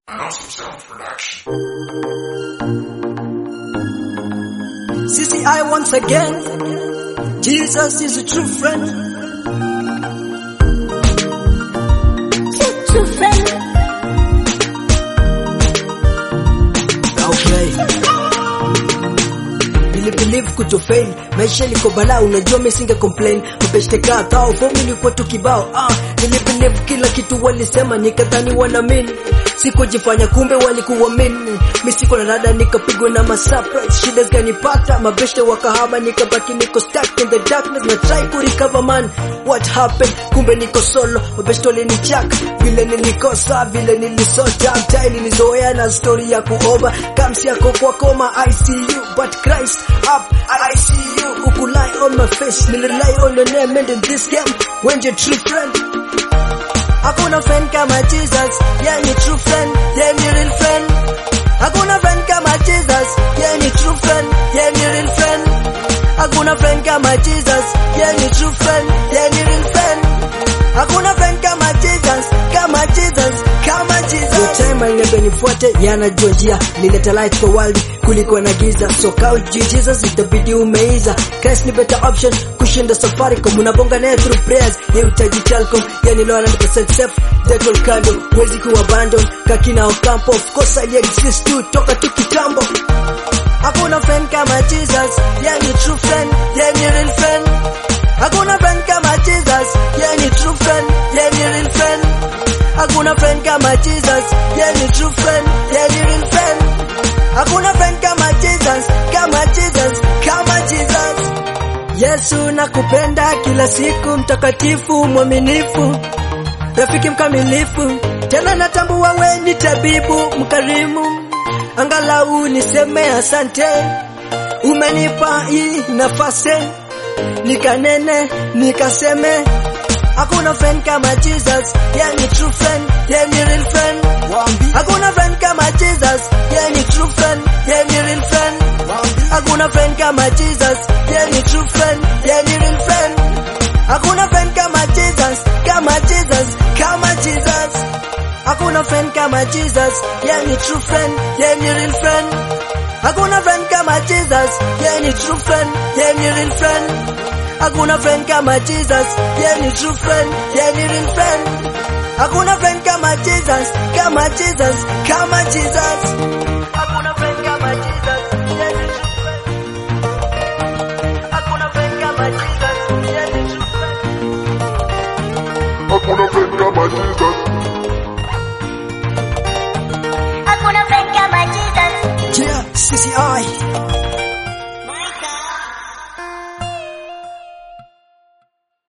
Awesome Sound Production. CCI once again. Jesus is a true friend. True friend. Okay. Nilibelieve kutofail maisha liko balaa, unajua mimi singe complain mapeshte kadhaa fomu ilikuwa tu kibao. Ah, nilibelieve kila kitu walisema, nikadhani wanaamini sikujifanya, kumbe walikuamini. Mimi siko na rada, nikapigwa na masurprise, shida zikanipata, mabeshte wakahama, nikabaki niko stuck in the darkness na try ku recover man, what happened? Kumbe niko solo, mabeshte walinichaka vile nilikosa, vile nilisota, mtai nilizoea na story ya kuoba, kamsi yako kwa koma ICU, but Christ up ICU, uku lie on my face, nilirely on your name and in this game, when your true friend Hakuna friend kama Jesus, yeye ni true friend, yeye ni real friend. Hakuna friend kama Jesus, yeye ni true friend, yeye ni real friend. Hakuna friend kama Jesus, yeye ni true friend, yeye ni real friend. Hakuna friend kama Jesus, kama Jesus, kama Jesus. Your time aliniambia nifuate, yanajua njia, nileta light kwa world kuliko na giza. So kau juu Jesus itabidi umeiza. Christ ni better option kushinda Safaricom, unabonga naye through prayers, yeye utaji Telcom, yani low 100% safe, deadwall kando, huwezi kuwa abandon, kakina Ocampo, of course I exist tu, toka tu kitambo. Hakuna friend kama Jesus, yeye ni true friend, yeye ni real friend. Hakuna friend kama Jesus, yeye ni true friend, yeye ni real friend. Hakuna friend kama Jesus, yeye ni true friend, yeye ni real friend. Hakuna friend kama Jesus, kama Jesus, kama Jesus. Yesu nakupenda kila siku, mtakatifu mwaminifu, rafiki mkamilifu, tena natambua we ni tabibu mkarimu, angalau niseme asante, umenipa hii nafasi nikanene nikaseme Hakuna friend kama Jesus, yeye ni true friend, yeye ni real friend. Hakuna friend kama Jesus, yeye ni true friend, yeye ni real friend. Hakuna friend kama Jesus, yeye ni true friend, yeye ni real friend. Hakuna friend kama Jesus, kama Jesus, kama Jesus. Hakuna friend kama Jesus, yeye ni true friend, yeye ni real friend. Hakuna friend kama Jesus, yeye ni true friend, yeye ni real friend. Hakuna friend kama Jesus, yeye ni true friend, yeye ni real friend. Hakuna friend kama Jesus, kama Jesus, kama Jesus.